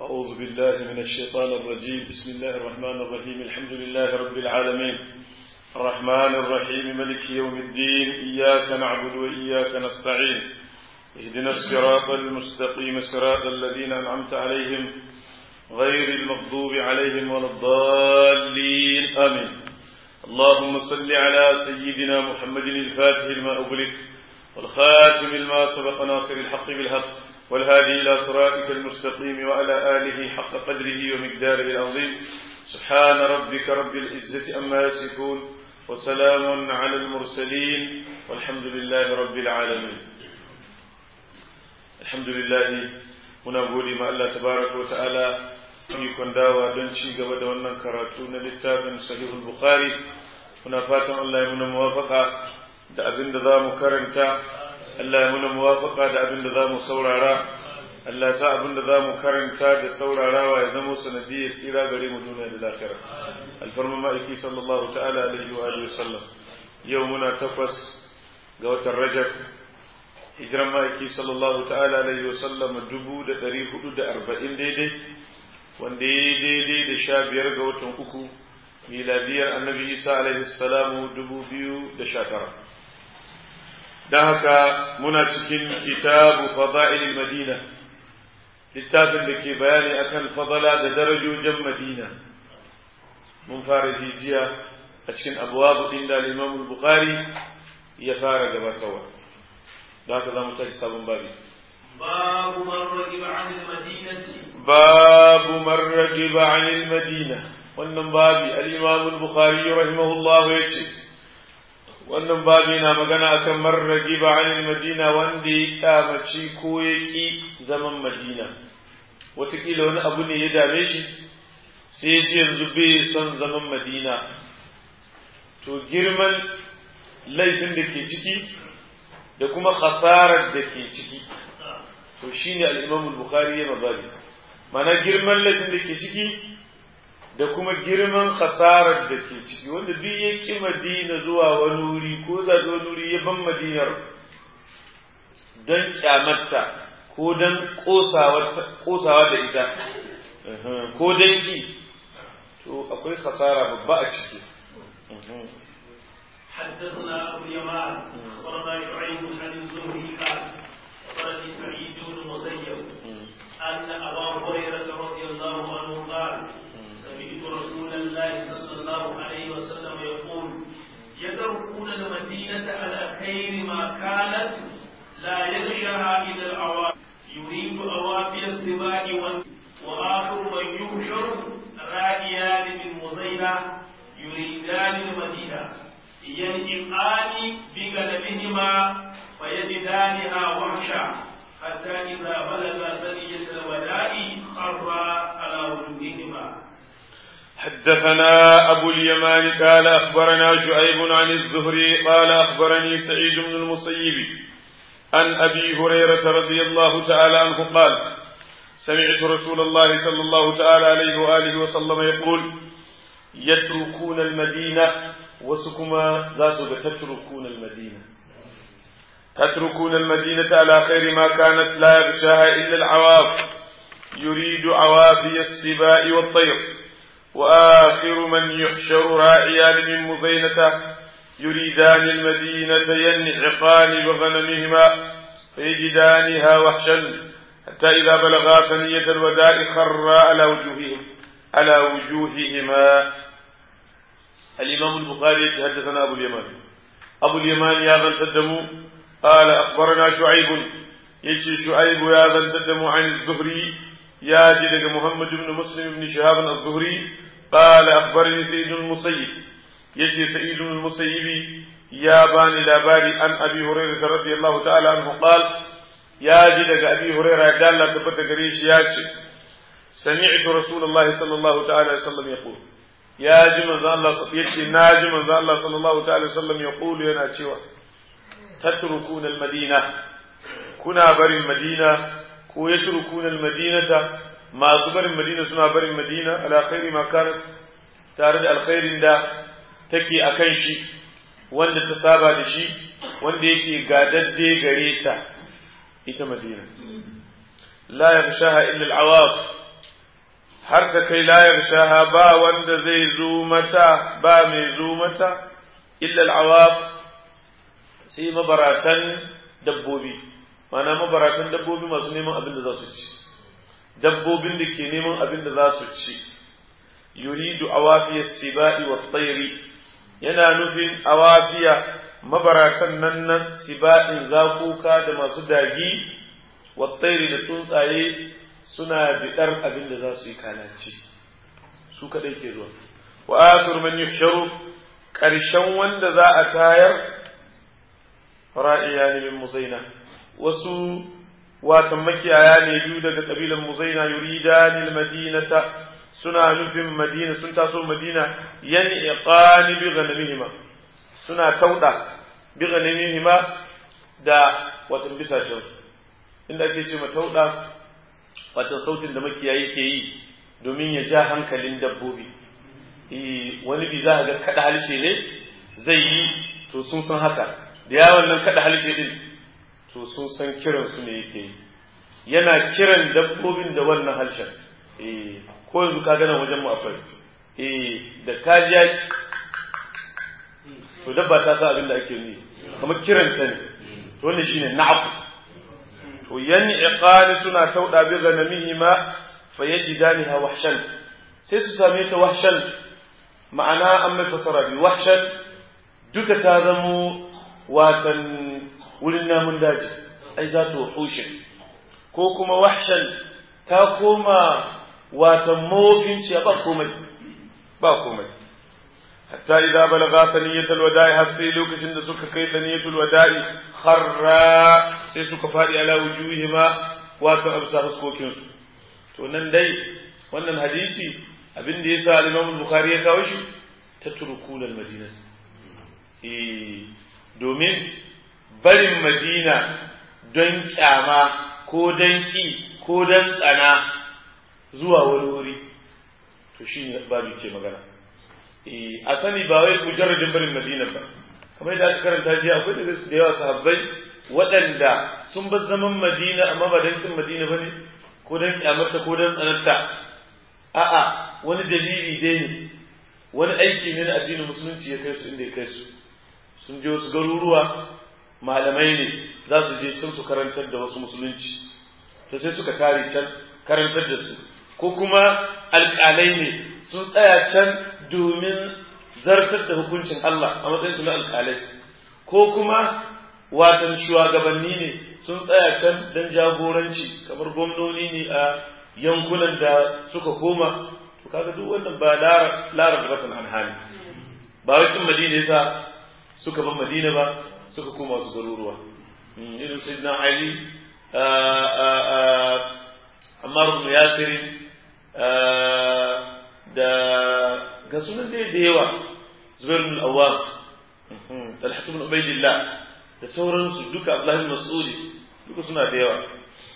أعوذ بالله من الشيطان الرجيم بسم الله الرحمن الرحيم الحمد لله رب العالمين الرحمن الرحيم ملك يوم الدين إياك نعبد وإياك نستعين اهدنا الصراط المستقيم صراط الذين أنعمت عليهم غير المغضوب عليهم ولا الضالين آمين اللهم صل على سيدنا محمد الفاتح لما أغلق والخاتم لما سبق ناصر الحق بالحق والهادي إلى صراطك المستقيم وعلى آله حق قدره ومقداره العظيم سبحان ربك رب العزة أما يصفون وسلام على المرسلين والحمد لله رب العالمين الحمد لله muna gode ma Allah tabaraka wa ta'ala ikon dawa don ci gaba da wannan karatu na littafin sahihul bukhari muna fatan Allah ya muna muwafaka da abin da za mu karanta Allah ya muna muwafaka da abin da za mu saurara Allah ya sa abin da za mu karanta da saurarawa ya zama sanadiyar tsira gare mu duniya da lafiya alfarma ma'aiki sallallahu ta'ala alaihi wa alihi wasallam yau muna takwas ga watan rajab hijiran ma'aiki sallallahu ta'ala alaihi wasallam dubu da ɗari hudu da arba'in daidai wanda ya yi daidai da sha biyar ga watan uku miladiyar annabi isa alaihi salamu dubu biyu da sha tara don haka muna cikin kitabu fada'il madina littafin da ke bayani akan fadala da darajojin madina mun fara jijiya a cikin abuwa inda al-imam bukhari ya fara gabatarwa da haka za mu tashi sabon babi babu man ragiba anil madinati babu man ragiba anil madina wannan babi al-imam al-bukhari rahimahullah yace wannan babi na magana akan man ragiba anil madina wanda ya kyamaci ko ya ki zaman madina wataƙila wani abu ne ya dame shi sai ya ce yanzu bai son zaman madina to girman laifin da ke ciki da kuma khasarar da ke ciki to shine al-Imam al-Bukhari ya mababi mana girman laifin da ke ciki da kuma girman khasarar da ke ciki wanda duk ya ki Madina zuwa wani wuri ko zaɓi wani wuri ya ban Madinar don kyamatta ko don kosawa da ita ko don ki to akwai khasara babba a ciki حدثنا ابو اليمان اخبرنا شعيب عن الزهري قال اخبرني سعيد بن المسيب ان ابا هريره رضي الله عنه قال سمعت رسول الله صلى الله عليه وسلم يقول يتركون المدينه على خير ما كانت لا يغشاها الى العوام يريد اوافي السباع واخر من يهشر رائيان من مزينه يريدان المدينه ينجقان بغنمهما فيجدانها وحشا حتى إذا بلغ ثنية الوداع خر على وجوههما حدثنا أبو اليمان قال أخبرنا شعيب عن الزهري قال أخبرني سعيد بن المسيب عن أبي هريرة رضي الله تعالى عنه قال سمعت رسول الله صلى الله تعالى عليه وآله وسلم يقول يتركون المدينة wasu kuma za su ga tatrukuna al-madina tatrukuna al-madinata ala khairi ma kanat la yarshaha illa al-awaf yuridu awafi as-sibai wat-tayr wa akhiru man yuhsharu ra'iyan min muzainata يريدان المدينة ينعقان بغنمهما فيجدانها وحشا حتى إذا بلغا ثنية الوداع خرا على وجوههم على وجوههما الإمام البخاري حدثنا أبو اليمان أبو اليمان يا ذا تدمو قال أخبرنا شعيب يجي شعيب يا ذا تدمو عن الزهري يا جدك محمد بن مسلم بن شهاب الزهري قال أخبرني سيد المسيب يجي سيد المسيب يا باني لاباري عن أبي هريرة رضي الله تعالى عنه قال يا جدك أبي هريرة قال لا تبت قريش ياتي سمعت رسول الله صلى الله تعالى وسلم يقول ya ji manzo Allah yace na ji manzo Allah sallallahu ta'ala sallam ya kulu yana cewa tatrukuna al-madina kuna barin madina ko yatrukuna al-madinata masu barin madina suna barin madina ala khairi ma kanat tare da alkhairin da take akan shi wanda ta saba da shi wanda yake gadadde gare ta ita madina la yakhshaha illa al-awaq har ta kai layar shaha ba wanda zai zo mata ba mai zo mata illa al'awab sai mabaratan dabbobi mana mabaratan dabbobi masu neman abin da za su ci dabbobin da ke neman abin da za su ci yuridu awafiyar siba'i wa tsairi yana nufin awafiya mabaratan nan nan siba'in zakuka da masu dagi wa tsairi da tsuntsaye suna biɗar abin da za su yi kalaci su kaɗai ke zuwa wa akhir man yuhsharu ƙarshen wanda za a tayar ra'iya ne min muzaina wasu watan makiyaya ne biyu daga kabilan muzaina yuridan madinata suna nufin madina sun taso madina yan iqani bi ghanamihima suna tauda bi ghanamihima da watan bisashen inda ake ce ma tauda watan sautin da makiyayi ke yi domin ya ja hankalin dabbobi wani bi za a ga kada halshe ne zai yi to sun san haka da yawon nan kada halshe din to sun san kiran su ne yake yi yana kiran dabbobin da wannan harshen ko yanzu ka gana wajen mu akwai da kajiya to dabba ta sa abin da ake yi kamar kiran ta ne to wannan shine na'aku to yan iqali suna tauda bi ganamihima fayajidaniha wahshan sai su same ta wahshan ma'ana an mai fasara bi wahshan duka ta zamo watan wurin namun daji ai za ta wahushin ko kuma wahshan ta koma watan mawafin ciya ba komai ba komai hatta idza balagha saniyatul wada'i har sai lokacin da suka kai saniyatul wada'i kharra sai suka fadi ala wujuhima wato absa huskokin su to nan dai wannan hadisi abin da yasa al-Imam Bukhari ya kawo shi tatrukul al-Madina eh domin barin Madina don kyama ko don ki ko don tsana zuwa wani wuri to shine babu ke magana a sani ba wai mujarradin barin madina ba kamar da aka karanta jiya akwai da da yawa sahabbai waɗanda sun bar zaman madina amma ba don kin madina bane ko don kyamarta ko don tsanarta a'a wani dalili dai ne wani aiki ne na addinin musulunci ya kai su inda ya kai su sun je wasu garuruwa malamai ne za su je can su karantar da wasu musulunci to sai suka tare can karantar da su ko kuma alƙalai ne sun tsaya can domin zartar da hukuncin Allah a matsayin su na alƙalai ko kuma watan shugabanni ne sun tsaya can don jagoranci kamar gwamnoni ne a yankunan da suka koma to kaga duk wannan ba larar rafin an hali ba wai kin madina yasa suka ban madina ba suka koma su garuruwa irin sayyidina ali Ammar ibn Yasir da ga sunan dai da yawa Zubair ibn Awwam Talhat ibn Ubaydillah da sauransu duka Abdullah ibn Mas'ud duka suna da yawa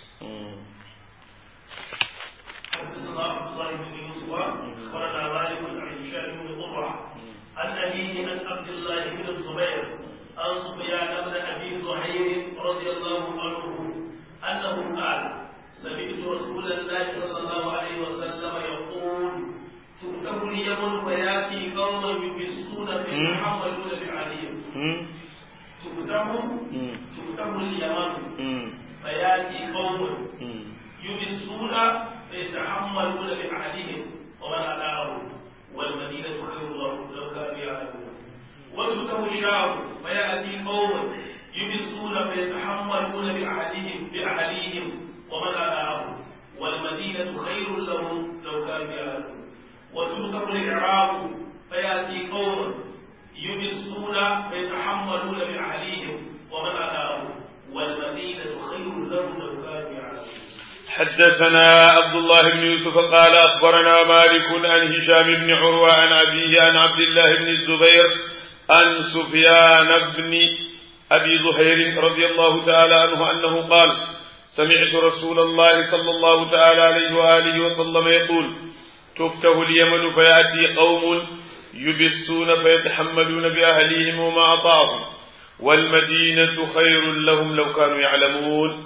الله بن يوسف اخبرنا مالك عن هشام بن قرة عن أبيه عن عبد الله بن الزبير عن سفيان بن أبي زهير رضي الله عنه أنه قال سمعت رسول الله صلى الله عليه وسلم يقول تؤتم اليمن فياتي قوم يبسون فيتحملون بعليهم تؤتم تؤتم اليمن فياتي قوم يبسون فيتحملون بعهدهم ومن أداهم والمدينة خير لهم لو كانوا يعلمون وتؤتم الشام فيأتي قوم يبسون فيتحملون بعهدهم بأهليهم ومن أداهم والمدينة خير لهم لو كانوا يعلمون وتؤتم الإعراب فيأتي قوم يبسون فيتحملون بأهليهم ومن أداهم والمدينة خير لهم لو كانوا يعلمون حدثنا عبد الله بن يوسف قال أخبرنا مالك عن هشام بن عروة عن أبيه عن عبد الله بن الزبير عن سفيان بن أبي زهير رضي الله تعالى عنه أنه قال سمعت رسول الله صلى الله تعالى عليه وآله وسلم يقول تفتح اليمن فيأتي قوم يبسون فيتحملون بأهليهم وما أطاعهم والمدينة خير لهم لو كانوا يعلمون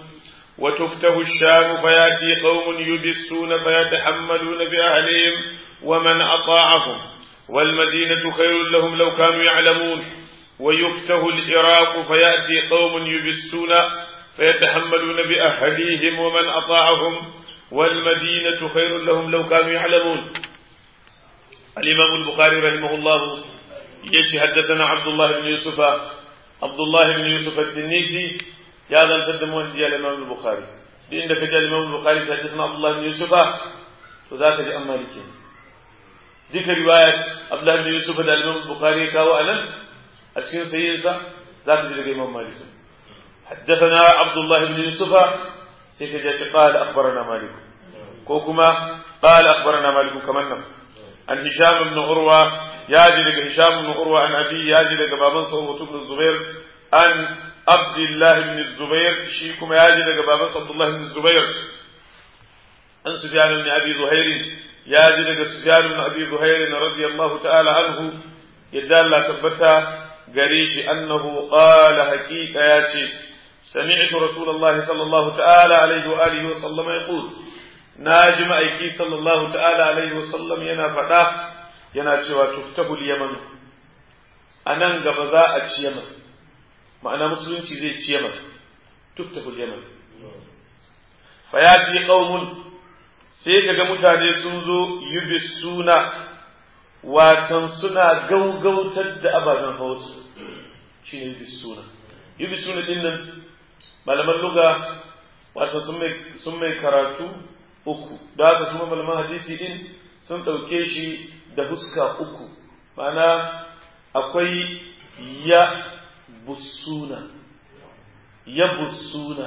وتفتح الشام فيأتي قوم يبسون فيتحملون بأهلهم ومن أطاعهم والمدينة خير لهم لو كانوا يعلمون ويفتح العراق فيأتي قوم يبسون فيتحملون بأهليهم ومن أطاعهم والمدينة خير لهم لو كانوا يعلمون الإمام البخاري رحمه الله يجي حدثنا عبد الله بن يوسف عبد الله بن يوسف التنيسي يا ذا القدم جاء الإمام البخاري عندك جاء الإمام البخاري حدثنا عبد الله بن يوسف وذاك جاء مالك ذيك رواية عبد الله بن يوسف الإمام البخاري كاو أنا أتكين سيئنسا ذاك جاء الإمام مالك حدثنا عبد الله بن يوسف سيكجا قال أخبرنا مالك كوكما قال أخبرنا مالك كمان عن هشام بن عروة ياجي لك هشام بن عروة عن أبي ياجي لك بابن صوت بن الزبير عن عبد الله بن الزبير شيكم ياجي لك بابن عبد الله بن الزبير عن سفيان بن أبي زهير ياجي لك سفيان بن أبي زهير رضي الله تعالى عنه يدال لا تبتا قريش أنه قال حقيقة ياتي سمعت رسول الله صلى الله تعالى عليه وآله وسلم يقول ناجم أيكي صلى الله تعالى عليه وسلم ينا فدا ينا cewa tuftahu yaman anan gaba za a ci yaman ma'ana musulunci zai ci yaman tuftahu yaman fayati qaumun sai kaga mutane sun zo yubisuna watan suna gaugautar da ababen hausu shine yubisuna yubisuna din nan malaman luga wato sun mai karatu uku da haka kuma malaman hadisi din sun ɗauke shi da huska uku ma'ana akwai ya busuna ya busuna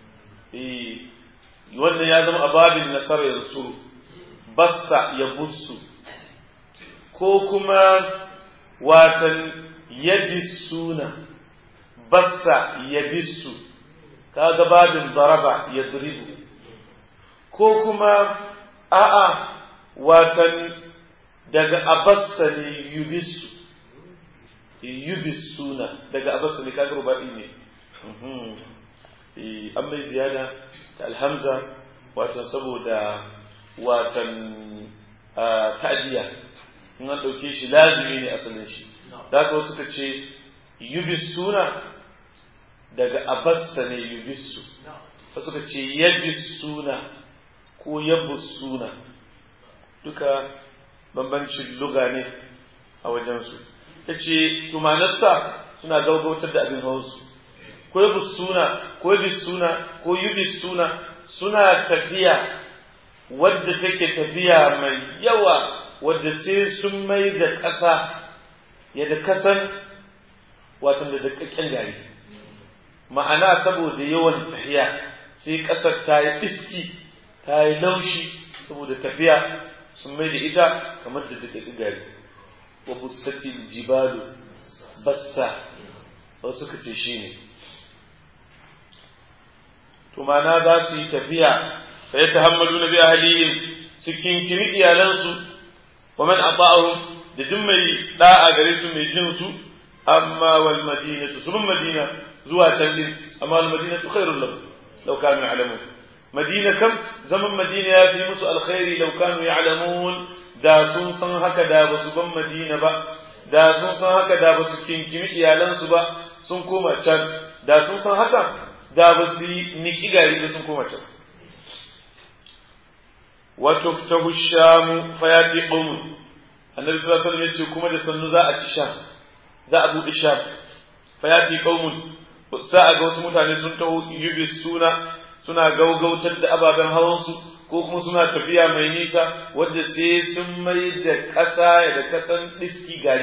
wannan ya zama ababin nasara ya suru bassa ya busu ko kuma watan ya bisuna bassa ya bisu kaga babin daraba ya duribu ko kuma a'a watan daga abassa ne yubisu yubisuna daga abassa ne kaga rubaɗi ne an mai ziyada ta alhamza watan saboda watan ta'adiyya in an ɗauke shi lazimi ne asalin shi da haka suka ce yubisuna daga abassa ne yubisu suka ce yabisuna ko yabusuna duka bambancin luga ne a wajensu ya ce tumanarsa suna gaugautar da abin hausu ko yabusuna ko yabisuna ko yubisuna suna tafiya wadda take tafiya mai yawa wadda sai sun mai da ƙasa yadda kasan watan da daƙaƙƙen gari ma'ana saboda yawan tafiya sai ƙasar ta yi iski ta yi laushi saboda tafiya sun mai da ita kamar da daƙaƙƙen gari wa bussatin jibalu bassa wasu suka ce shi ne to ma'ana za su yi tafiya fa ya tahammadu na biya halihim su kinkiri iyalansu wa man ata'ahum da duk mai da'a gare su mai jin su amma wal madinatu sun madina zuwa can din amma wal madinatu khairul lahum law kanu ya'lamun madina kam zaman madina ya fi musu alkhairi law kanu ya'lamun da sun san haka da ba su ban madina ba da sun san haka da ba su kinkimi iyalansu ba sun koma can da sun san haka da ba su yi niki gari da sun koma can وتفتح الشام فياتي قوم النبي صلى الله عليه وسلم yace kuma da sannu za a ci sham za a buɗe sham fayati qaumun sa a ga wasu mutane sun taho yubi suna suna gaugautar da ababen hawansu ko kuma suna tafiya mai nisa wadda sai sun mai da ƙasa da kasan diski gari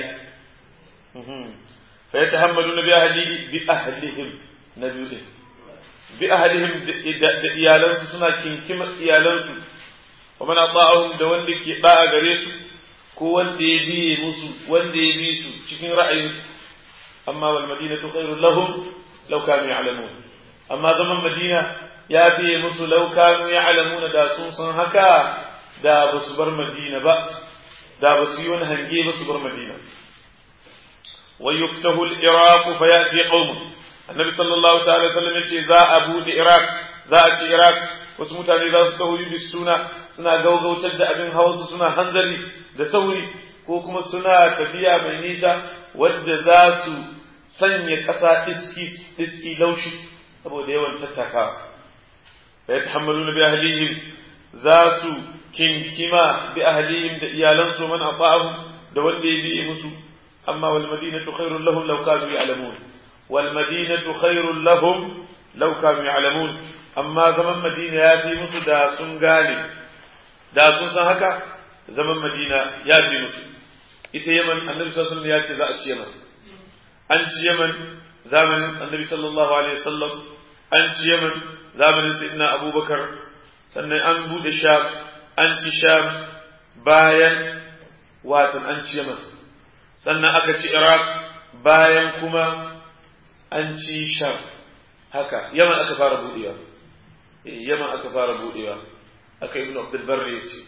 fa yatahammaluna bi ahlihi bi ahlihim na biyu bi ahlihim da iyalansu suna kinkima iyalansu ومن أطاعهم da wanda ke da'a gare su ko wanda ya biye musu wanda ya bi su cikin ra'ayin amma wal madinatu khairul lahum law kanu ya'lamun amma zaman madina ya biye musu law kanu ya'lamun da sun san haka da ba su bar madina ba da ba su yi wani hange ba su bar madina wa yuftahu al-iraq fa ya'ti qaum annabi sallallahu ta'ala sallam yace za a bude iraq za a ci iraq wasu mutane za su taho yi suna suna gaugautar da abin hawansu suna hanzari da sauri ko kuma suna tafiya mai nisa wadda za su sanya ƙasa iski laushi saboda yawan tattakawa ya tahammalu na bi ahlihim za su kinkima bi ahlihim da iyalansu man ata'ahu da wanda ya biye musu amma wal madinatu khairul lahum law kanu ya'lamun wal madinatu khairul lahum law kanu ya'lamun amma zaman madina ya fi musu da sun gane da sun san haka zaman madina ya fi musu ita yaman annabi sallallahu alaihi wasallam ya ce za a ci yaman an ci yaman zamanin annabi sallallahu alaihi wasallam an ci yaman zamanin sayyidina abubakar sannan an bude sham an ci sham bayan watan an ci yaman sannan aka ci iraq bayan kuma an ci sham haka yaman aka fara budewa yaman aka fara budewa aka ibnu abdul barri ya ce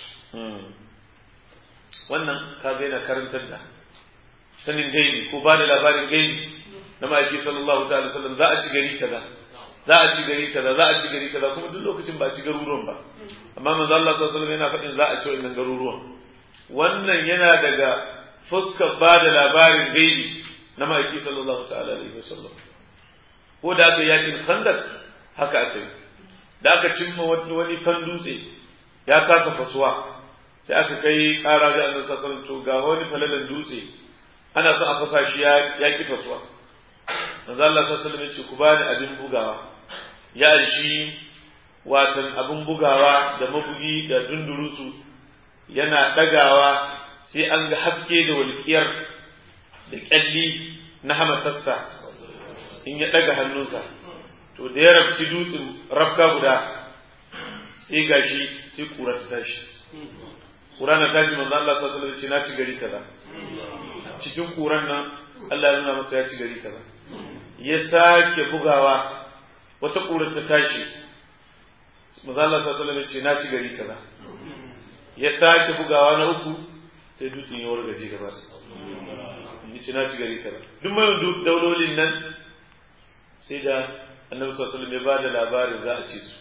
wannan kaga yana karantar da sanin gaibi ko ba da labarin gaibi na ma'aiki sallallahu ta'ala sallam za a ci gari kaza za a ci gari kaza za a ci gari kaza kuma duk lokacin ba a ci garuruwan ba amma manzo Allah sallallahu alaihi yana faɗin za a ci wannan garuruwan wannan yana daga fuskar ba da labarin gaibi na ma'aiki sallallahu ta'ala alaihi wasallam ko da aka yakin khandak haka aka yi da aka cimma wani kan dutse ya kasa fasuwa sai aka kai ƙara ga annabi sallallahu alaihi to ga wani falalan dutse ana son a fasa shi ya ki fasuwa manzo Allah sallallahu alaihi ce ku bani abin bugawa ya shi watan abin bugawa da mabugi da dundurusu yana dagawa sai an ga haske da walƙiyar da ƙyalli na hamatarsa in ya daga hannunsa to da ya rafki dutsen rafka guda sai gashi sai kura ta tashi kura na tashi manzo Allah sallallahu alaihi wasallam ce na ci gari kaza cikin kuran nan Allah ya nuna masa ya ci gari kaza ya sake bugawa wata kurar ta tashi manzo Allah sallallahu alaihi wasallam ce na ci gari kaza ya sake bugawa na uku sai dutsen ya wargaje gaba ya ce na ci gari kaza duk mai daulolin nan sai da annabi sallallahu alaihi wasallam ya bada labarin za a ci su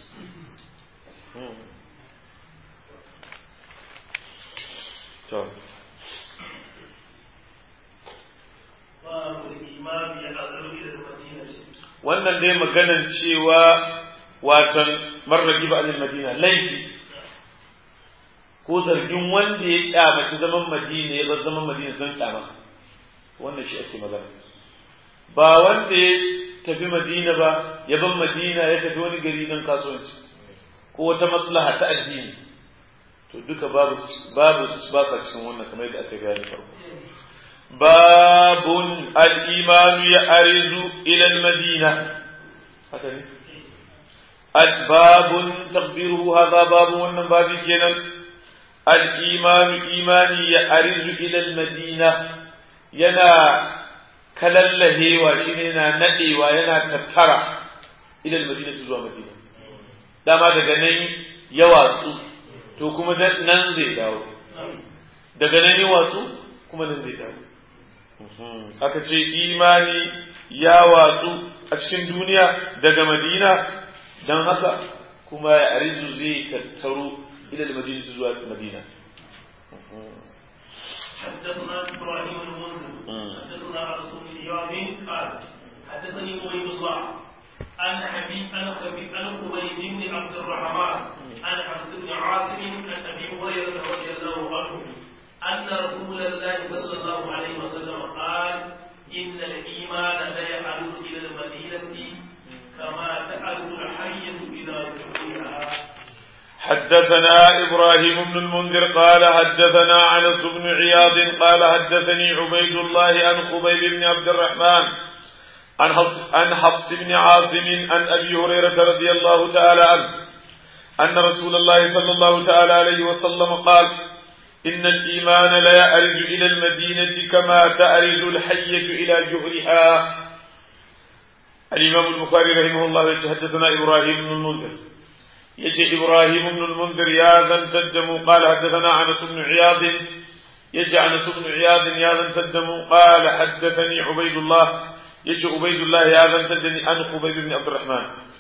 to wannan dai maganan cewa watan marraki ba alil madina laifi ko zargin wanda ya kyamaci zaman madina ya bar zaman madina don kyama wannan shi ake magana ba wanda ya tafi madina ba ya bar madina ya tafi wani gari don kasuwanci ko wata maslaha ta addini to duka babu babu ba sa cikin wannan kamar yadda aka gani farko babun al-iman ya arizu ila al-madina haka ne babun taqdiruhu hadha babu wannan babi kenan al-iman imani ya arizu ila al-madina yana kalallahewa shine yana nadewa yana tattara ila al-madina zuwa madina dama daga nan ya watsu to kuma nan zai dawo daga nan ya watsu kuma nan zai dawo aka ce imani ya watsu a cikin duniya daga madina don haka kuma ya arizu zai tattaro ila madina zuwa madina حدثنا ابراهيم المنذر حدثنا رسول الله قال حدثني عبيد الله عن حبيب عن خبيب عن خبيب بن عبد الرحمن عن حفص بن عاصم عن ابي هريره رضي الله عنه ان رسول الله صلى الله عليه وسلم قال ان الايمان لا يعود الى المدينه كما تعود الحيه الى جحورها حدثنا إبراهيم بن المنذر قال حدثنا عنس بن عياض قال حدثني عبيد الله عن خبيب بن عبد الرحمن عن حفص, عن حفص بن عاصم عن أبي هريرة رضي الله تعالى عنه أن رسول الله صلى الله تعالى عليه وسلم قال إن الإيمان لا يأرج إلى المدينة كما تأرج الحية إلى جهرها الإمام البخاري رحمه الله يتحدثنا إبراهيم بن المنذر يجي إبراهيم بن المنذر يا ذا تدم قال حدثنا عنس بن عياض يجي عنس بن عياض يا ذا تدم قال حدثني عبيد الله يجي عبيد الله يا ذا تدني عن خبيب بن عبد الرحمن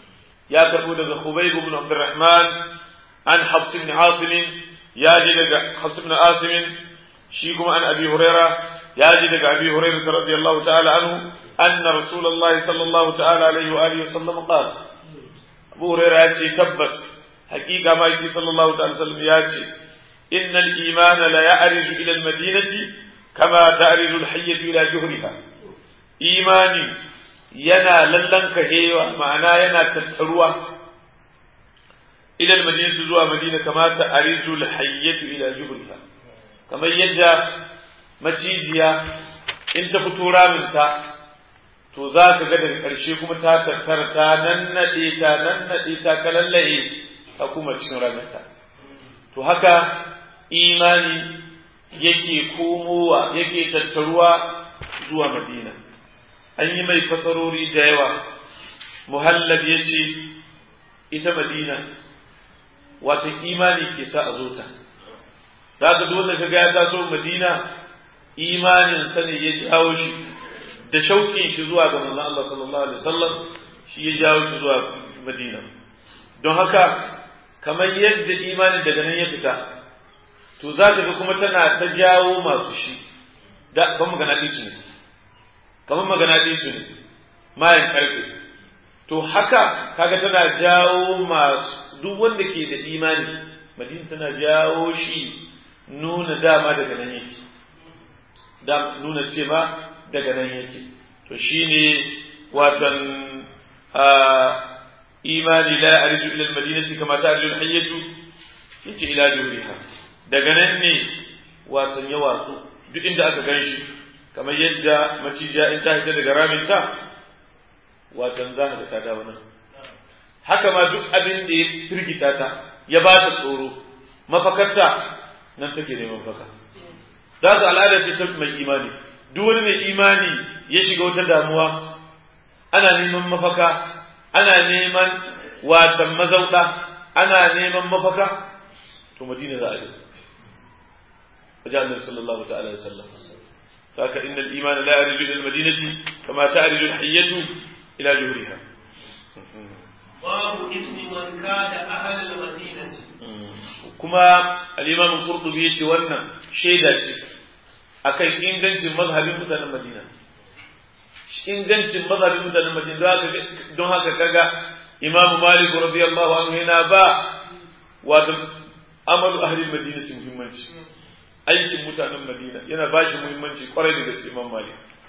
يا كربو دغ خبيب بن عبد الرحمن عن حفص بن عاصم يا جي دغ حفص بن عاصم شيكم عن أبي هريرة يا جي دغ أبي هريرة رضي الله تعالى عنه أن رسول الله صلى الله تعالى عليه وآله وسلم قال أبو هريرة يأتي تبس حقيقة ما يأتي صلى الله عليه وسلم يأتي إن الإيمان لا يعرج إلى المدينة كما تعرج الحية إلى جهرها إيماني ينا للن كهيوة معنا ينا تتروى إلى المدينة زوى مدينة كما تعرج الحية إلى جهرها كما يجا مجيجيا إن تفتورا منتا to za ka ga daga ƙarshe kuma ta tattara ta nannaɗe ta nannaɗe ta kalallaye ta kuma cikin raminta to haka imani yake komowa yake tattaruwa zuwa madina an yi mai fasarori da yawa muhallab ya ce ita madina wata imani ke sa a zo ta za ka dole ka ga ya taso madina imanin sa ne ya jawo shi da shauƙin shi zuwa ga manzon Allah sallallahu alaihi wasallam shi ya jawo shi zuwa madina don haka kamar yadda imanin daga nan ya fita to za ka ga kuma tana ta jawo masu shi da kan magana ɗisu ne kamar magana ɗisu ne mayan ƙarfe to haka kaga tana jawo masu duk wanda ke da imani madina tana jawo shi nuna dama daga nan yake da nuna ce ma daga nan yake to shine watan imani la arju ila al-madinati kama ta'rju al-hayyatu yace ila juriha daga nan ne wasan ya watsu duk inda aka gan shi kamar yadda macijiya in ta fita daga raminta watan za ka ta dawo nan haka ma duk abin da ya firgita ta ya ba ta tsoro mafakarta nan take neman mafaka za su al'ada ce ta mai imani duk wani mai imani ya shiga wata damuwa ana neman mafaka ana neman watan mazauɗa ana neman mafaka to madina za a je wajen annabi sallallahu ta'ala ya sallam haka inna al-iman la yarju ila al-madinati kama ta'riju al-hayyatu ila juhriha babu ismi man kana ahal al-madinati kuma al-imam al-qurtubi yace wannan shaida ce akan ingancin mazhabin mutanen madina ingancin mazhabin mutanen madina don haka kaga imam malik radiyallahu anhu yana ba wato amalu ahli madinati muhimmanci aikin mutanen madina yana ba shi muhimmanci kwarai da gaske imam malik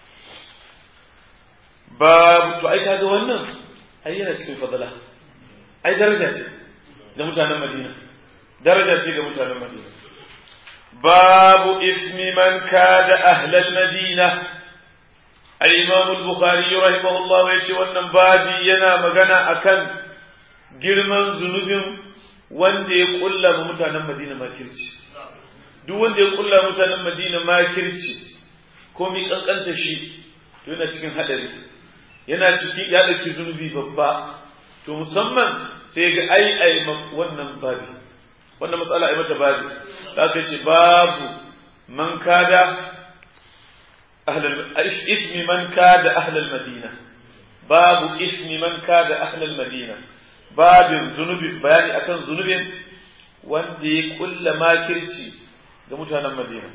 babu to ai kaga wannan ai yana cikin fadala ai daraja ce ga mutanen madina daraja ce ga mutanen madina babu ismi man kada ahlal madina al-imam al-bukhari rahimahullah ya ce wannan babi yana magana akan girman zunubin wanda ya kulla mutanen madina makirci duk wanda ya kulla mutanen madina makirci ko mi kankanta shi to yana cikin hadari yana ciki ya dauki zunubi babba to musamman sai ga ai ai wannan babi wannan matsala ai mata babi da aka ce babu man kada ahlal ismi man kada ahlal madina babu ismi man kada ahlal madina babin zunubi bayani akan zunubin wanda ya kulla makirci ga mutanen Madina.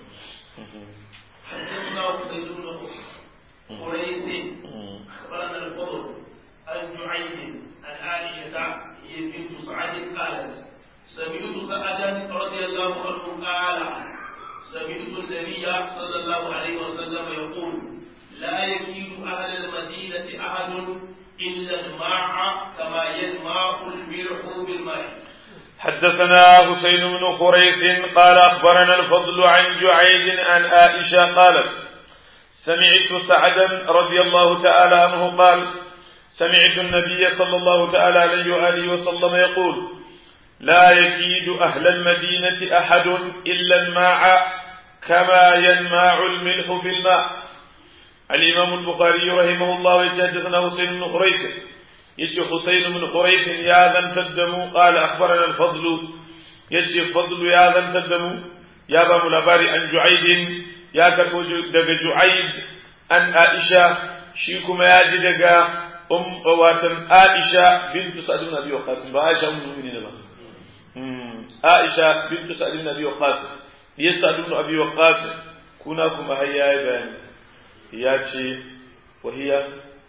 حدثنا عبيد بن قريش اخبرنا الفضل عن جعيد عن عائشه هي بنت سعد قالت سمعت سعدا رضي الله عنه قال سمعت النبي صلى الله عليه وسلم يقول لا يكيد اهل المدينه احد الا الماء كما يلمع الملح بالماء حدثنا حسين بن خريث قال أخبرنا الفضل عن جعيد عن عائشة قالت سمعت سعدا رضي الله تعالى عنه قال سمعت النبي صلى الله تعالى عليه وآله وسلم يقول لا يكيد أهل المدينة أحد إلا الماء كما ينماع الملح في الماء الإمام البخاري رحمه الله يتحدثنا حسين بن خريث يجي حسين بن خريف يا ذن تدمو قال أخبرنا الفضل يجي فضل يا ذن تدمو يا بام لباري عن جعيد يا كتو دق جعيد عن عائشة شيكم يا جدق um watan Aisha bintu Sa'd ibn Abi Waqqas ba Aisha ummul mu'minin ba Aisha bintu Sa'd ibn Abi Waqqas ya Sa'd ibn Abi Waqqas kuna kuma har yayi bayani ya ce wahiya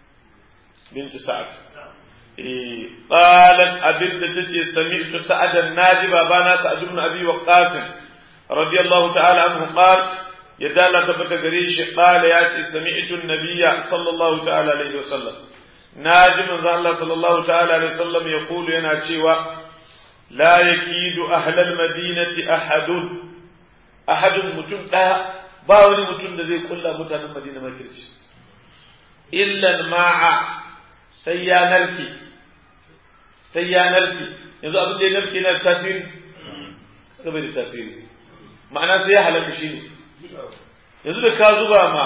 bintu Sa'd eh qalat abinda tace sami'tu Sa'dan naji babana Sa'd ibn Abi Waqqas radiyallahu ta'ala anhu qala yadda Allah tabbata gare shi qala ya ce sami'tu an-nabiyya sallallahu ta'ala alaihi wasallam naji manzo Allah sallallahu ta'ala alaihi wasallam yaqulu yana cewa la yakidu ahlal madinati ahadun ahadun mutum daya ba wani mutum da zai kulla mutanen Madina makirci illa ma'a sai ya narke sai ya narke yanzu abin da ya narke na tasiri kaga bai da tasiri ma'ana sai ya halaka shi ne yanzu da ka zuba ma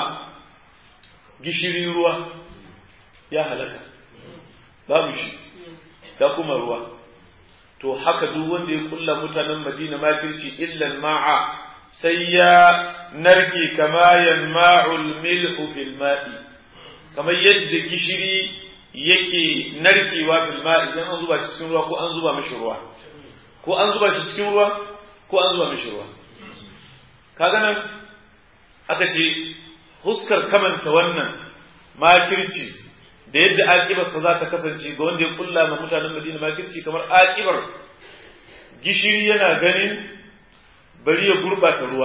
gishiri ruwa ya halaka babu shi da kuma ruwa to haka duk wanda ya kulla mutanen madina makirci illan ma'a sai ya narke kama yanma'ul milhu fil ma'i kamar yadda gishiri yake narkewa fil ma'i idan an zuba shi cikin ruwa ko an zuba mishi ruwa ko an zuba shi cikin ruwa ko an zuba mishi ruwa kaga nan aka ce huskar kamanta wannan makirci da yadda aƙibarsa za ta kasance ga wanda ya kulla ma mutanen Madina makirci kamar aƙibar gishiri yana ganin bari ya gurɓata ruwa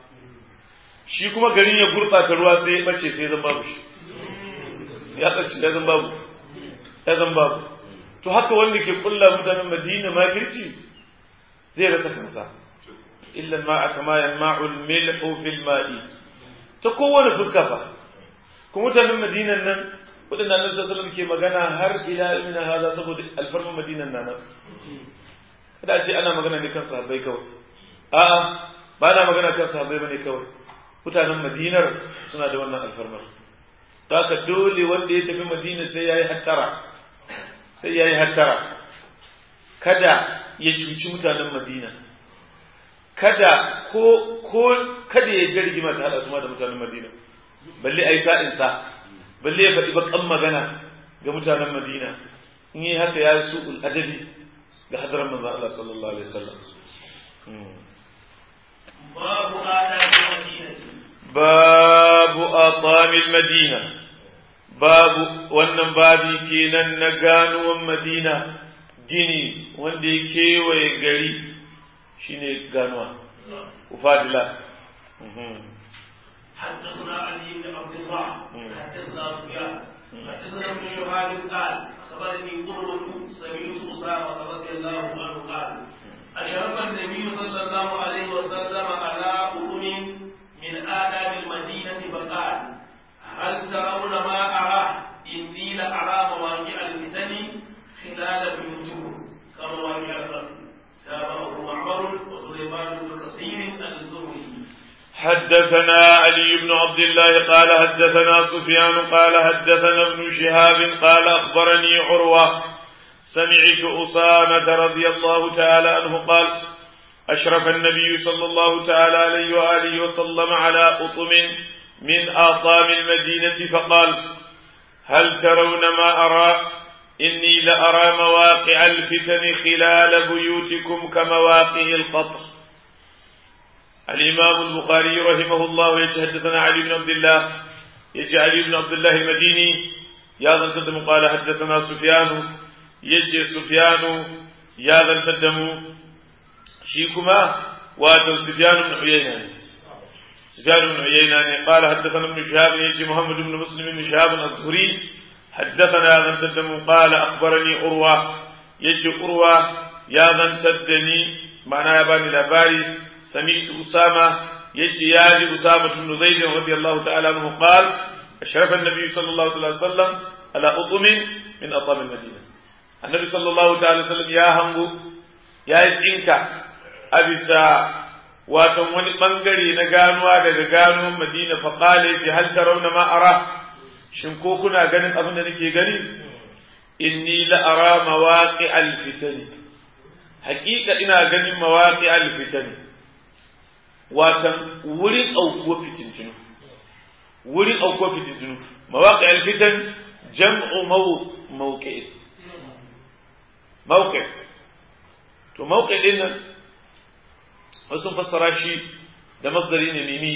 shi kuma garin ya gurɓata ruwa sai ya ɓace sai zan babu shi ya ɓace ya zan babu ya zan babu to haka wanda ke kulla mutanen Madina makirci zai rasa kansa illa ma'a kama yanma'ul milhu fil ma'i ta kowane fuska fa kuma mutanen Madinan nan waɗanda annabi sallallahu alaihi ke magana har ila ilmina hada saboda alfarman madinan nan kada a ce ana magana ne kan sahabbai kawai a'a ba na magana kan sahabbai bane kawai mutanen madinar suna da wannan alfarmar haka dole wanda ya tafi madina sai yayi hattara sai yayi hattara kada ya cuci mutanen madina kada ko ko kada ya jirgi mata hada su da mutanen madina balle ai sa'in sa balle ya faɗi bakan magana ga mutanen Madina in yi haka ya su adabi ga hadarar manzon Allah sallallahu alaihi wasallam babu adabi madinati babu atamil madina babu wannan babi kenan na ganuwan madina gini wanda ya kewaye gari shine ganuwa ufadila حدثنا علي بن عبد الله حدثنا سفيان حدثنا ابن شهاب قال اخبرني قرة سمعت اسامه رضي الله عنه قال اشرف النبي صلى الله عليه وسلم على قرون من آداب المدينة فقال هل ترون ما أرى إني لأرى مواقع الفتن خلال بيوتكم كمواقع القتل تابعه معمر وسليمان بن كثير الزهري حدثنا علي بن عبد الله قال حدثنا سفيان قال حدثنا ابن شهاب قال أخبرني عروة سمعت أسامة رضي الله تعالى عنه قال أشرف النبي صلى الله تعالى عليه وآله وسلم على أطم من آطام المدينة فقال هل ترون ما أرى إني لأرى مواقع الفتن خلال بيوتكم كمواقع القطر الإمام البخاري رحمه الله يتحدثنا علي بن عبد الله يجي علي بن عبد الله المديني يا ذا القدم قال حدثنا سفيان يجي سفيان يا ذا القدم شيكما واتوا سفيان بن عيينة سفيان بن عيينة قال حدثنا ابن شهاب يجي محمد بن مسلم بن شهاب الزهري حدثنا يا ذا القدم قال أخبرني أروى يجي أروى يا ذا القدني معناه يا بني لباري سمعت أسامة يجي ياجي أسامة بن زيد رضي الله تعالى عنه قال أشرف النبي صلى الله عليه وسلم على أطم من أطام المدينة النبي صلى الله عليه وسلم يا همبو يا إنك أبسا watan wani ɓangare na ganuwa daga gano madina faƙale ce hal tarawna ma ara shin ko kuna ganin abin da nake gani inni la ara mawaqi al fitani haƙiƙa ina ganin mawaqi al fitani watan wurin aukuwa fitintunu wurin aukuwa fitintunu mawaƙi alfitan jam'u mawqi mawqi to mawqi din nan wasu fassara shi da masdari ne mimi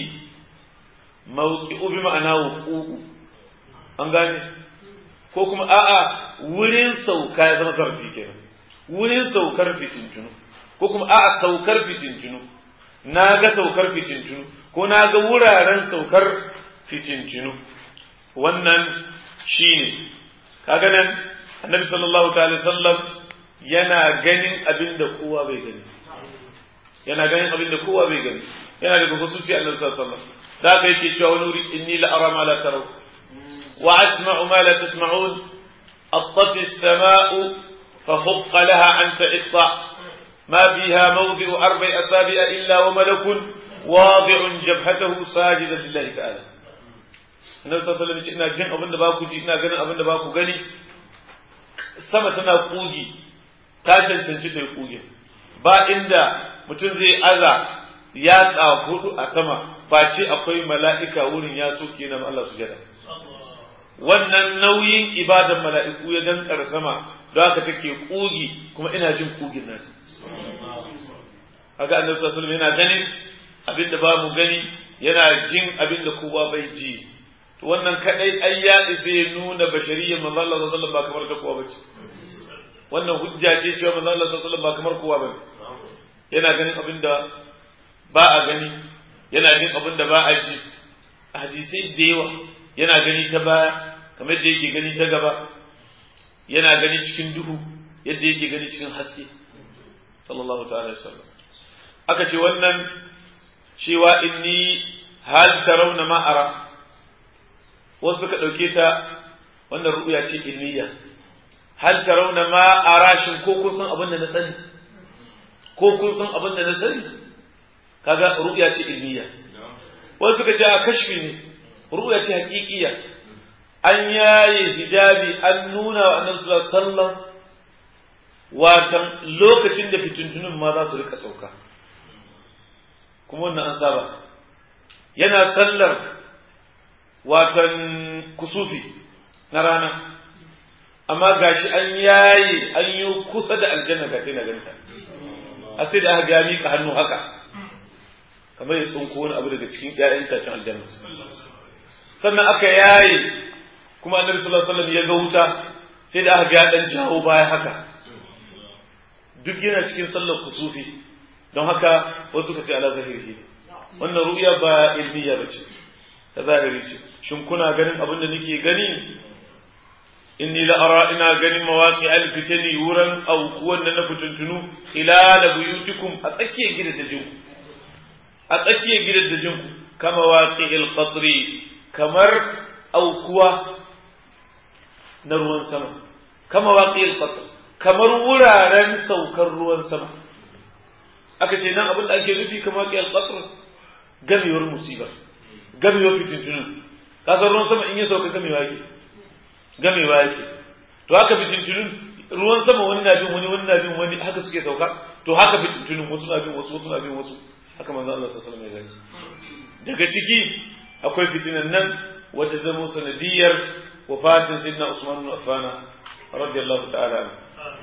mawqi'u bi ma'ana wuqu'u an gane ko kuma a'a wurin sauka ya zama zarfi kenan wurin saukar fitintunu ko kuma a'a saukar fitintunu na ga saukar fitintunu ko na ga wuraren saukar fitintunu wannan shine kaga nan annabi sallallahu ta'ala sallam yana ganin abin da kowa bai gani yana ganin abin da kowa bai gani yana daga hususi annabi sallallahu alaihi wasallam da ka yake cewa wani wuri inni la ara ma la taraw wa asma'u ma la tasma'un أطت السماء فحق لها أن تئطع ما فيها موضع أربع أصابع إلا وملك واضع جبهته ساجدا لله تعالى Annabi sallallahu alaihi wasallam ina jin abin da ba ku ji ina ganin abin da ba ku gani sama tana kugi ta cancanci ta yi kugi ba inda mutum zai aza ya hudu a sama face akwai mala'ika wurin ya soke na Allah su jada wannan nauyin ibadan mala'iku ya dankar sama don haka take kugi kuma ina jin kugin nata haka annabi sallallahu alaihi yana ganin abinda ba mu gani yana jin abinda kowa bai ji to wannan kadai ai ya isa ya nuna bashariyyar manzo Allah sallallahu alaihi ba kamar ta kowa bace wannan hujja ce cewa manzo Allah sallallahu alaihi ba kamar kowa bane yana ganin abinda ba a gani yana jin abinda ba a ji hadisai da yawa yana gani ta baya kamar da yake gani ta gaba yana gani cikin duhu yadda yake gani cikin haske sallallahu ta'ala sallam aka ce wannan cewa inni hal tarawna ma ara wasu suka dauke ta wannan ru'ya ce ilmiya hal tarawna ma ara shin ko kun san abin da na sani ko kun san abin da na sani kaga ru'ya ce ilmiya wasu suka ce a kashfi ne ru'ya ce haƙiƙiya an yaye hijabi an nuna wa annabi sallallahu alaihi wasallam watan lokacin da fitintunin ma za su rika sauka kuma wannan an saba yana sallar watan kusufi na rana amma gashi an yaye an yi kusa da aljanna ga sai na ganta a sai da aka ga miƙa hannu haka kamar ya tsunko wani abu daga cikin ƴaƴan itacen aljanna sannan aka yaye kuma annabi sallallahu alaihi wasallam ya ga wuta sai da aka ga dan jawo baya haka duk yana cikin sallar kusufi don haka wasu ka ce ala zahiri wannan ru'ya ba ilmiya ba ce ta zahiri ce shin kuna ganin abin da nake gani inni la ara ina ganin mawaqi al fitani wuran aukuwan da na fitintunu khilala buyutikum a tsakiyar gidajen a tsakiyar gidajen ku kama waqi al qatri kamar aukuwa na ruwan sama kama waqi al qatr kamar wuraren saukar ruwan sama aka ce nan abin da ake nufi kamar waqi al qatr gamewar musiba gamewar fitintunun kasar ruwan sama in ya sauka gamewa yake gamewa yake to haka fitintunun ruwan sama wani na bin wani wani na bin wani haka suke sauka to haka fitintunun wasu na bin wasu wasu na bin wasu haka manzo Allah sallallahu alaihi wasallam ya daga ciki akwai fitinan nan wata zama sanadiyar wafatin sayyidina Usman bin Affan radiyallahu ta'ala anhu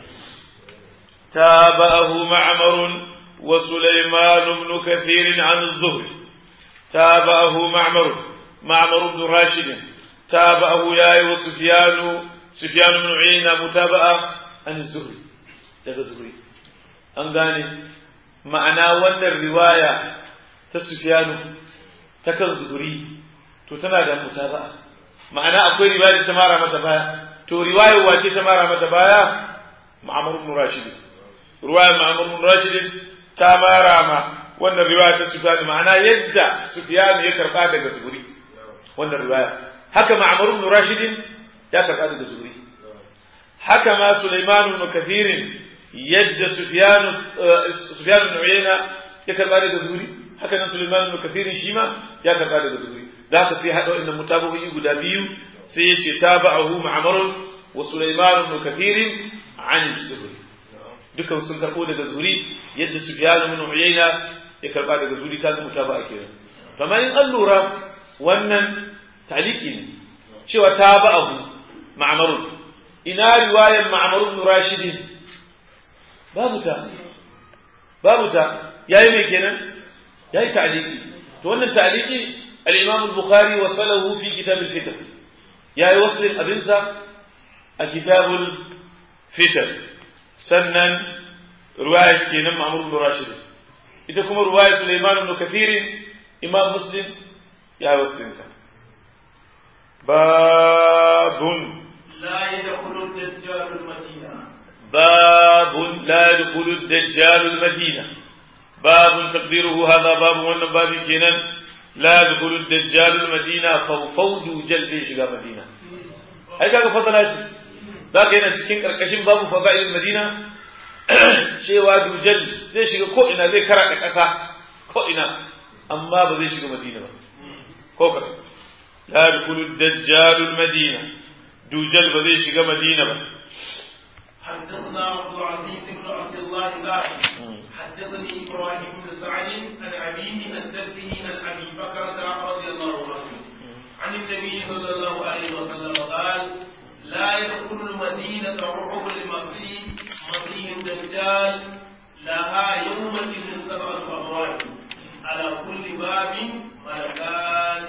تابعه معمر وسليمان بن كثير عن الزهري تابعه معمر معمر بن راشد تابعه ياي وسفيان سفيان بن عيينة متابعة عن الزهري daga zuri an gane ma'ana wannan riwaya ta sufyanu ta kan zuri to tana da mutaba'a ma'ana akwai riwaya ta mara mata baya to riwayar wace ta mara mata baya ma'amar ibn rashid riwayar ma'amar ibn rashid ta mara ma wannan riwaya ta Sufyan ma'ana yadda Sufyan ya karba daga Zuhri wannan riwaya haka Ma'mar ibn Rashid ya karba daga Zuhri haka ma Sulaiman ibn Kathir yadda Sufyan Sufyan ibn Uyayna ya karba daga Zuhri haka nan Sulaiman ibn Kathir shi ma ya karba daga Zuhri da haka sai hada wannan mutabawi guda biyu sai ya ce tabahu Ma'mar wa Sulaiman ibn Kathir an Zuhri dukan sun karbo daga Zuhri yadda Sufyan ibn Uyayna ya karba daga zuri ta zama ba a kenan kamar in an lura wannan taliki ne cewa ta ba abu ma'mar ina riwayar ma'mar ibn rashid babu ta babu ta yayi me kenan yayi ta'liqi to wannan ta'liqi al-imam al-bukhari wasalahu fi kitab al-fitr yayi waslin abinsa a kitabul fitr sannan riwayar kenan ma'mar ibn rashid ita kuma riwayar sulaiman ibn kathir imam muslim ya waslinta babun لا يدخل الدجال المدينة باب لا يدخل الدجال المدينة باب تقديره هذا باب وانا باب كينا لا يدخل الدجال المدينة فوفود جلد شغا مدينة أي كاك فضلات ذاك هنا تسكين كركشين باب فضائل المدينة cewa dujal zai shiga ko ina zai kara ƙasa ko ina amma ba zai shiga madina ba ko ka la yadkhulu ad-dajjal al-madina dujal ba zai shiga madina ba حدثنا عبد العزيز بن عبد الله قال حدثني ابراهيم بن سعد عن ابيه عن جده عن ابي بكرة رضي الله عنه عن النبي صلى الله عليه وسلم قال لا يدخل المدينة رعب المسيح مسيح الدجال لها يومئذ سبعة أبواب على كل باب ملكان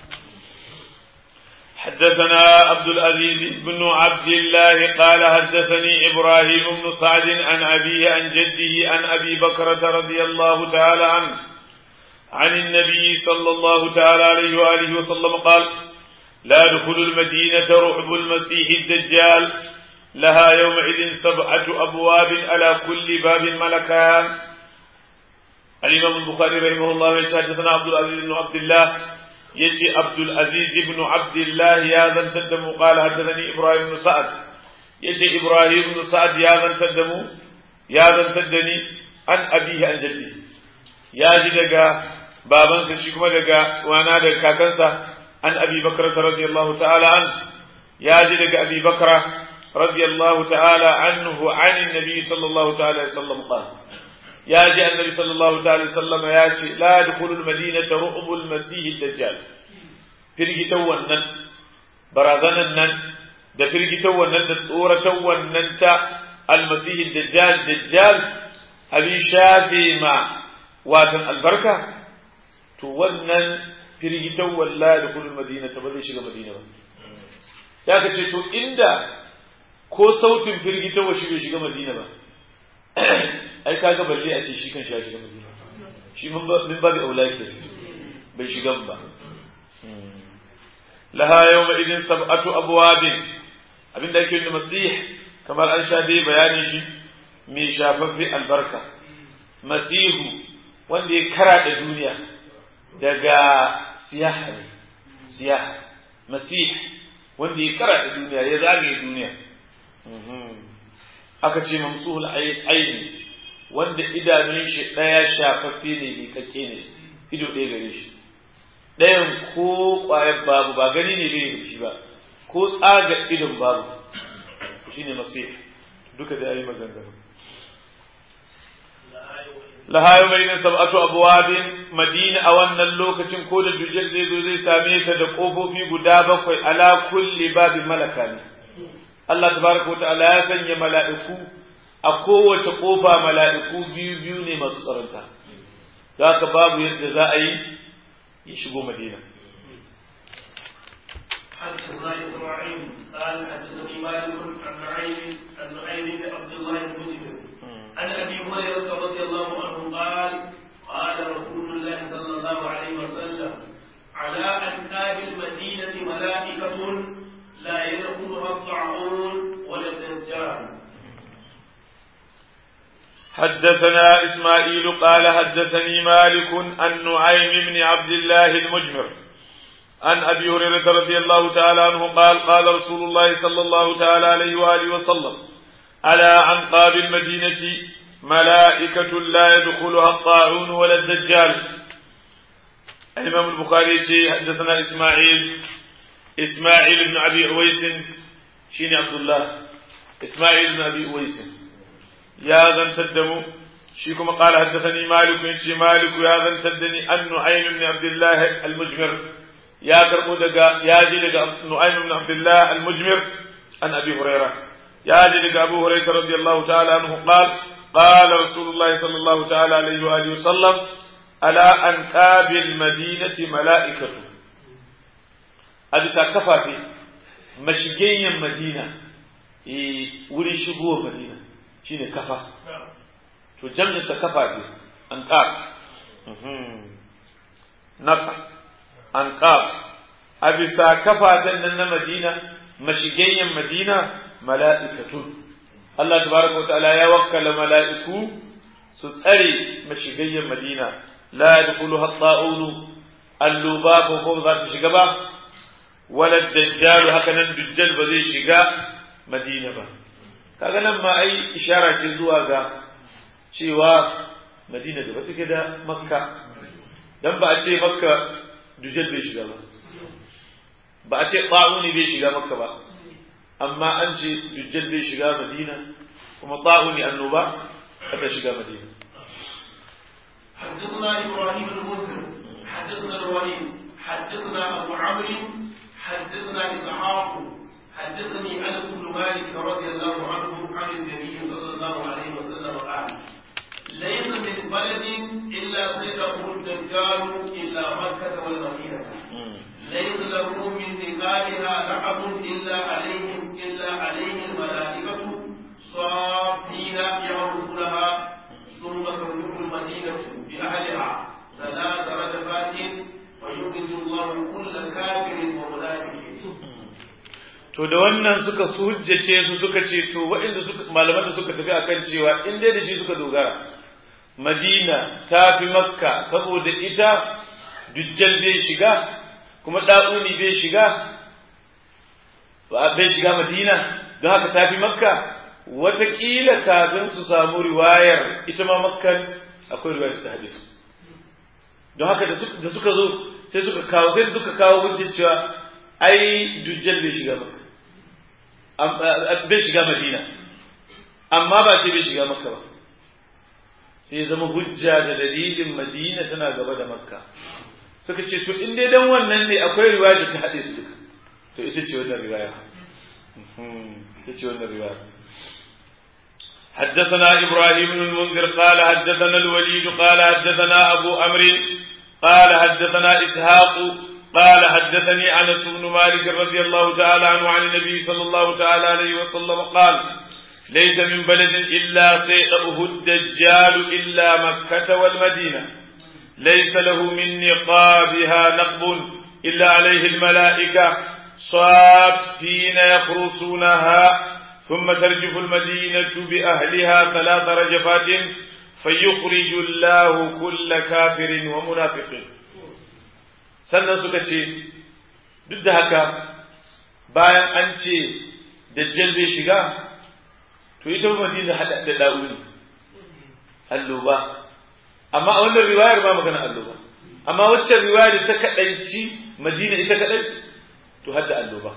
حدثنا عبد العزيز بن عبد الله قال حدثني إبراهيم بن سعد عن أبيه عن جده عن أبي بكرة رضي الله تعالى عنه عن النبي صلى الله تعالى عليه وآله وسلم قال لا يدخل المدينة رعب المسيح الدجال لها يومئذ سبعة أبواب على كل باب ملكان الإمام البخاري رحمه الله حدثنا عبد العزيز بن عبد الله يجي عبد العزيز بن عبد الله يا ذن تدمو قال حدثني إبراهيم بن سعد يجي إبراهيم بن سعد يا ذن تدمو يا ذن تدني عن أبيه عن جده يا جدك بابن كشكما دقا وانا دقا كنسا عن أبي بكر رضي الله تعالى عنه يا جدك أبي بكر رضي الله تعالى عنه عن النبي صلى الله تعالى عليه وسلم قال يا جاء النبي صلى الله تعالى وسلم يا لا يدخل المدينة رعب المسيح الدجال firgitan wannan barazanan nan da firgitan wannan da tsoratan wannan ta almasihi dajjal dajjal abin shafe ma watan albarka to wannan firgitan wallahi da kullum madina ta ba zai shiga madina ba sai ka ce to inda ko sautin firgitan wa shi bai shiga madina ba ai kaga balle a ce shi kan shi ya shiga madina shi min ba da aulaki bai shiga ba laha yawma idin sab'atu abwabin abinda yake da masih kamar an sha dai bayanin shi mai shafaffe albarka masihu wanda ya kara da duniya daga siyaha ne siyaha masih wanda ya kara da duniya ya zagaye duniya aka ce mamsuhul aini wanda idanun shi ɗaya shafaffe ne miƙaƙƙe ne ido ɗaya gare shi ɗayan ko ƙwayar babu ba gani ne bai da shi ba ko tsaga idon babu shi ne masih duka da yayi maganganu lahayo mai nan sab'atu abwabin madina a wannan lokacin ko da dujjal zai zo zai same ta da kofofi guda bakwai ala kulli babin malaka ne Allah tabaraka ta'ala ya sanya mala'iku a kowace kofa mala'iku biyu biyu ne masu tsaronta za ka babu yadda za a yi ya shigo madina حدثنا اسماعيل قال حدثني مالك عن نعيم عن نعيم بن عبد الله المسلم عن ابي هريره رضي الله عنه قال قال رسول الله صلى الله عليه وسلم على انكاب المدينه ملائكه لا يدخلها الطاعون ولا الدجال حدثنا إسماعيل قال حدثني مالك عن نعيم بن عبد الله المجمر عن أبي هريرة رضي الله تعالى عنه قال قال رسول الله صلى الله تعالى عليه وآله وسلم على أنقاب المدينة ملائكة لا يدخلها الطاعون ولا الدجال الإمام البخاري حدثنا إسماعيل إسماعيل بن أبي أويس شيني عبد الله إسماعيل بن أبي أويس ya zantar da mu shi kuma qala haddathani malik yace malik ya zantar da ni an nu'aym ibn abdullah al-mujmir ya karbo daga ya ji daga nu'aym ibn abdullah al-mujmir عن أبي هريرة يا جلك أبو هريرة رضي الله تعالى عنه قال قال رسول الله صلى الله تعالى عليه وآله وسلم على أنكاب المدينة ملائكة أبي كفى في مشجين مدينة ولي شبوه مدينة شيني كفى to jam'in ta kafa ne anqab naka anqab a bisa kafatan nan na Madina mashigayyan Madina mala'ikatun Allah tabaraka wa ta'ala ya wakkala mala'iku su tsare mashigayyan Madina la yadkhuluha at-ta'unu alluba ko ko za ta shiga ba wala dajjal haka nan dajjal ba zai shiga Madina ba kaga nan ma ai ishara ce zuwa ga cewa madina da ba take da makka dan ba a ce makka dujal bai shiga ba ba a ce ta'uni bai shiga makka ba amma an ce dujal bai shiga madina kuma ta'uni annoba ta shiga madina حدثنا ابراهيم المنذر حدثنا الوليد حدثنا ابو عمرو حدثنا اسحاق حدثني انس بن مالك رضي الله عنه عن النبي صلى الله عليه وسلم قال ليس من بلد الا سيده الدجال الا مكه والمدينه ليس له من نقابها لعب الا عليهم الا عليه الملائكه صافين يعرفونها ثم تملك المدينه باهلها ثلاث رجفات ويخرج الله كل كافر ومنافق to da wannan suka su hujjace su suka ce to waɗanda suka malaman da suka tafi akan cewa in dai da shi suka dogara Madina ta fi Makka saboda ita Dujjal bai shiga kuma Da'uni bai shiga bai shiga Madina don haka ta fi Makka wataƙila kafin su samu riwayar ita ma Makkan akwai riwayar ta hadisi don haka da suka zo sai suka kawo sai suka kawo hujjar cewa ai Dujjal bai shiga Makka bai shiga Madina amma ba ce bai shiga Makka ba sai zama hujja da dalilin madina tana gaba da makka suka ce to in dai dan wannan ne akwai riwaya ta haɗe su duka to ita ce wannan riwaya ita ce wannan riwaya حدثنا إبراهيم بن المنذر قال حدثنا الوليد قال حدثنا أبو أمر قال حدثنا إسحاق قال حدثني أنس بن مالك رضي الله تعالى عنه عن النبي صلى الله تعالى عليه وسلم قال ليس من بلد إلا سيئه الدجال إلا مكة والمدينة ليس له من نقابها نقب إلا عليه الملائكة صافين يخرصونها ثم ترجف المدينة بأهلها ثلاث رجفات فيخرج الله كل كافر ومنافق sannan suka ce duk da haka bayan an ce dajjal bai shiga to ita madina hada da da'uni alloba amma a wannan riwayar ba magana alloba amma waccan riwayar ta kadanci madina ita kadai to hadda alloba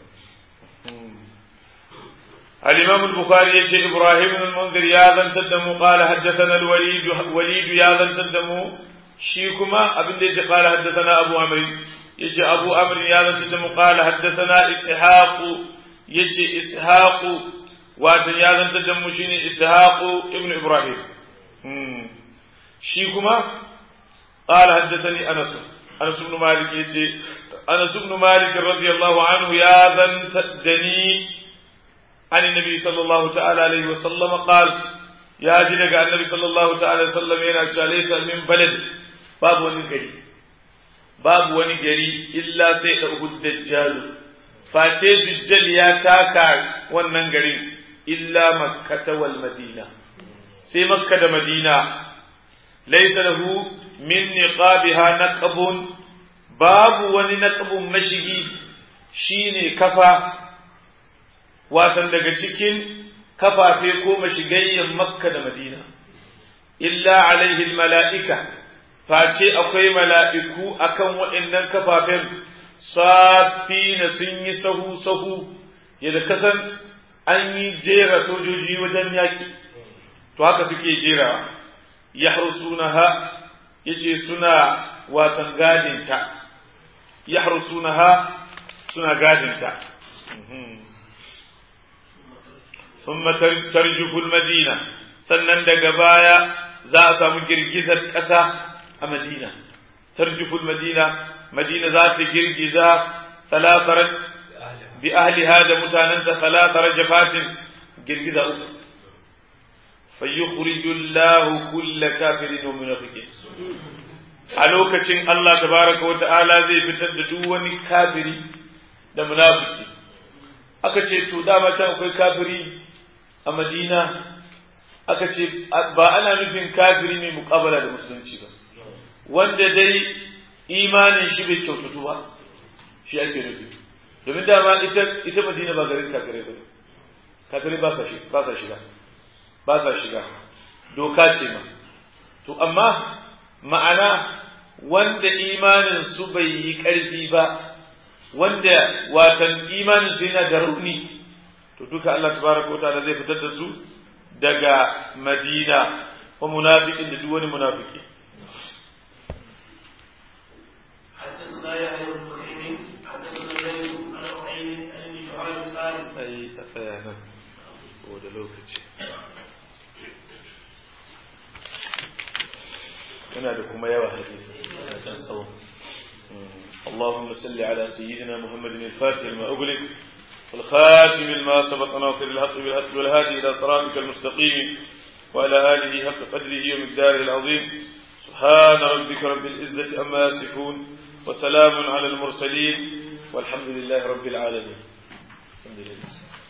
الإمام البخاري يشي إبراهيم بن المنذر يا ذن تدمو قال حدثنا الوليد وليد يا ذن تدمو شيكما ابن ديج قال حدثنا أبو عمرو يجي أبو عمرو يا ذن تدمو قال حدثنا إسحاق يجي إسحاق watan ya zantar da mu shine ishaqu ibn ibrahim shi kuma qala haddathani anas anas ibn malik yace anas ibn malik radiyallahu anhu ya zantar da ni an annabi sallallahu ta'ala alaihi wa sallam qal ya ji daga annabi sallallahu ta'ala sallam yana cewa laysa min balad babu wani gari babu wani gari illa sai da dajjal face dajjal ya taka wannan garin illa makkata wal madina sai makka da madina laysa lahu min niqabiha naqabun babu wani naqabun mashigi shine kafa watan daga cikin kafafe ko mashigayyan makka da madina illa alaihi mala'ika face akwai mala'iku akan waɗannan kafafen safina sun yi sahu sahu yadda kasan an yi jera sojoji wajen yaƙi to haka suke jerawa ya harsunaha ya ce suna watan gadinta ya harsunaha suna gadinta thumma tarjufu al-madina sannan daga baya za a samu girgizar ƙasa a madina tarjufu al-madina madina za ta girgiza talatar bi ahliha da mutananta talatar jafatin girgiza uku fayyukhriju Allahu kulla kafirin wa munafiqin a lokacin Allah tabaraka wa ta'ala zai fitar da duk wani kafiri da munafiki aka ce to dama can akwai kafiri a Madina aka ce ba ana nufin kafiri mai muƙabala da musulunci ba wanda dai imanin shi bai kyautatu ba shi ake nufi domin dama ita ita Madina ba garin kafirai ba kafirai ba sa shiga ba sa shiga ba sa shiga doka ce ma to amma ma'ana wanda imanin su bai yi ƙarfi ba wanda watan imanin su yana da rauni to duka Allah tabaraka wataala zai fitar da su daga Madina wa munafiqin da duk wani munafiki حدثنا يحيى بن بكير حدثنا زيد عن عقيل عن ابن شعيب قال ai a tsaya nan saboda lokaci yana da kuma yawa hadisi kan tsawo اللهم صل على سيدنا محمد الفاتح لما أغلق والخاتم لما سبق ناصر الحق بالحق والهادي إلى صراطك المستقيم وعلى آله حق قدره ومقداره العظيم سبحان ربك رب العزة أما يصفون وسلام على المرسلين والحمد لله رب العالمين الحمد لله